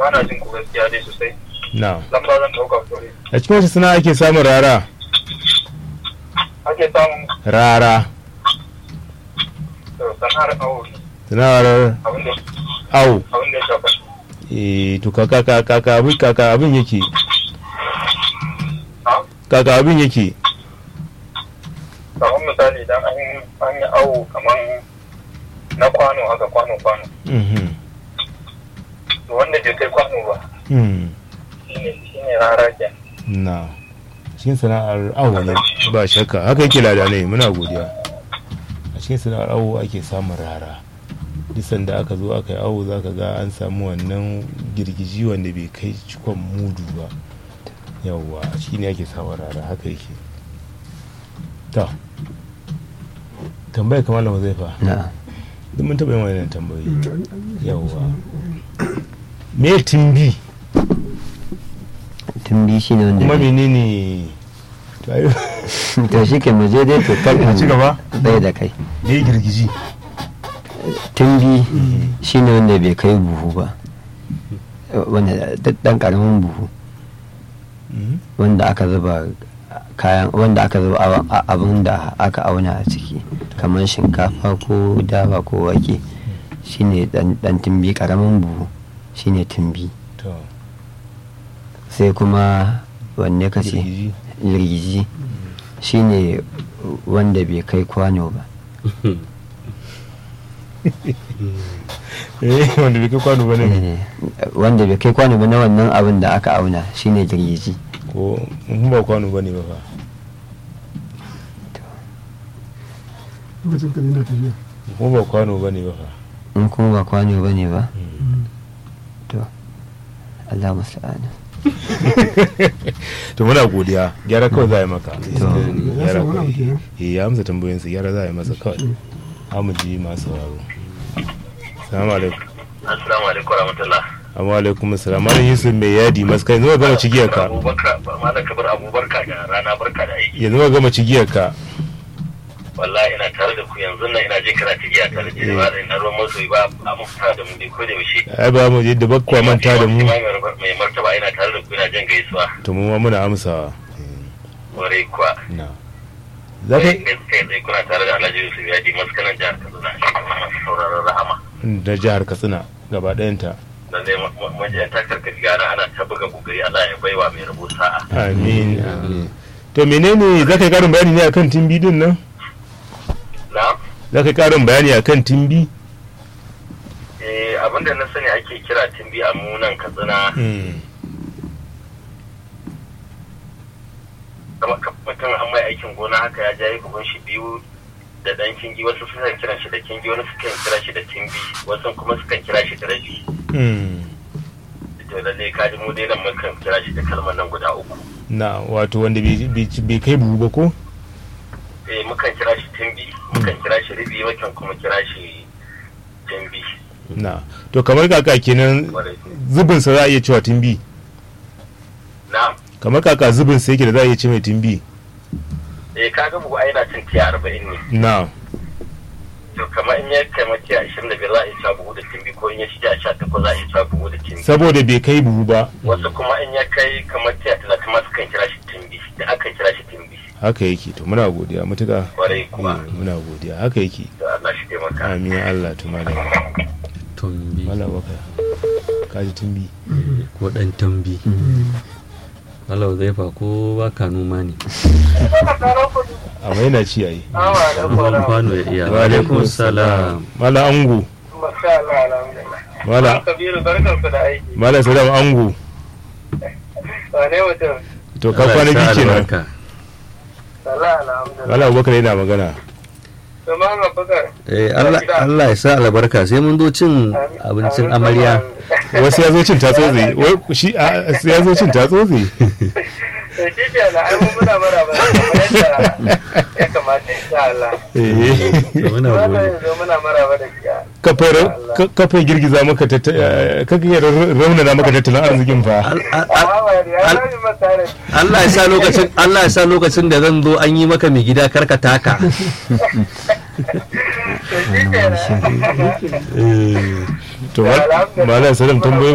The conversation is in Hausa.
ba na jin ku gaskiya dai sosai na lamba zan ɗauka kore a cikin wace sana'a ake samun rara ake samun rara to, sana'ar awo sana'ar abin da awo abin da ya shafa eh to kaka kaka kaka abin kaka abin yake ha kaka abin yake kamar misali idan an an yi awo kamar na kwano haka kwano kwano mhm to wanda bai kai kwano ba hmm shine shine rara ke na cikin sana'ar awo ne ba shakka haka yake lada ne muna godiya a cikin sana'ar awo ake samun rara duk sanda aka zo aka yi awo za ka ga an samu wannan girgiji wanda bai kai cikon mudu ba yawwa shi ne ake samun rara haka yake ta tambaya kamar da zai fa na duk mun taɓa yin wannan tambayoyi yawwa me timbi tumbi shi ne wanda kuma menene to ayo to shi ke mu je dai to kar a ci gaba bai da kai me girgiji tumbi shi ne wanda bai kai buhu ba wanda dan karamin buhu Mhm. wanda aka zuba kayan wanda aka zuba awa- a- abin da aka auna a ciki kamar shinkafa ko dawa ko wake shine dan dan tumbi karamin buhu shine tumbi to sai kuma wanne ka ce girgiji jirgiji shine wanda bai kai kwano ba eh wanda bai kai kwano ba ne Eh, wanda bai kai kwano ba na wannan abin da aka auna shine jirgiji ko mun ba kwano ba ne ba fa lokacin ka yana tafiya ko ba kwano ba ne ba fa in kuma ba kwano ba ne ba to Allah musta'ana to muna godiya gyara kawai za a yi maka To. ya gyara samu wani abu kawai kenan eh ya amsa tambayoyinsa gyara za a yi masa kawai amu ji masu sauraro salamu alaikum assalamu alaikum warahmatullah amma alaikum assalam malam yusuf mai yadi masu kai yanzu ka gama cigiyar ka abubakar malam kabir abubakar da rana barka da aiki yanzu ka gama cigiyar ka wallahi ina tare da ku yanzu nan ina jin kana tigiya tare da ba da ina ruwan masoyi ba a mafita da mu dai ko da yaushe ai ba mu yadda bakwa manta da mu mai martaba ina tare da ku ina jin gaisuwa to mu ma muna amsawa kwarai kuwa na za ka kai tsaye kuna tare da alhaji yusuf ya ji maskanan jihar kaduna shugaban masu sauraron rahama da jihar katsina gaba ɗayanta lallai majiyar ta karkashi gana ana ta buga kokari allah ya baiwa mai rabo sa'a amin amin to menene za ka yi karin bayani ne akan timbi din nan na za ka yi karin bayani akan timbi eh abinda na sani ake kira timbi a munan katsina kamar mutum an mai aikin gona haka ya jaye buhun shi biyu da dan kingi wasu sukan kiran shi da kingi wani sukan kira shi da timbi wasu kuma sukan kira shi da rabi to lalle ka ji mu dai nan mukan kira shi da kalmar nan guda uku na wato wanda bai- bai bai kai buhu ba ko eh mukan kira shi timbi mukan kira shi ribi mukan kuma kira shi timbi na to kamar kaka kenan Kwarai. zubin sa za a iya cewa timbi na kamar kaka zubin sa yake da za a iya ce mai timbi eh kaga bugu ai na cin tiya arba'in ne na to kamar in ya kai tiya ashirin da biyar za a iya cewa buhu da timbi ko in ya ci tiya sha takwas za a iya cewa buhu da timbi saboda bai kai buhu ba wasu kuma in ya kai kamar tiya talatin ma sukan kira shi timbi da aka kira shi timbi haka yake to muna godiya mutuka kwarai kuwa Eh, muna godiya haka yake to Allah shi taimaka amin Allah to malam tumbi malam baka kaji timbi ko dan tambi Allah zai fa ko baka noma ne amma yana ci yayi ruwan kwano ya iya wa alaikum salam malam ango malam Kabiru barkan ku da aiki. malam sadam ango Wane mutum? to ka Allah kwana ya sa biyu kenan albarka. Sallah alhamdulillah. malam abubakar yana magana To Muhammad Bakar. Eh, Allah Allah ya sa albarka sai mun zo cin abincin amarya wasu ya zo cin tatsotsi wai shi a- ya zo cin tatsotsi To shi ke na ai mun muna mara ba kamar yadda ya kamata insha Allah. Eh. to muna Wannan gode yanzu muna mara ba da kiya. kafai ra- ka- kafai girgiza maka tatta- eh, kafai ra- raunana maka tattalin arzikin fa Al- al- al- Amma ba ya zai masa da Allah ya sa lokacin Allah ya sa lokacin da zan zo an yi maka mai gida karka taka to shi ke na. to ma- malam salam tambayoyi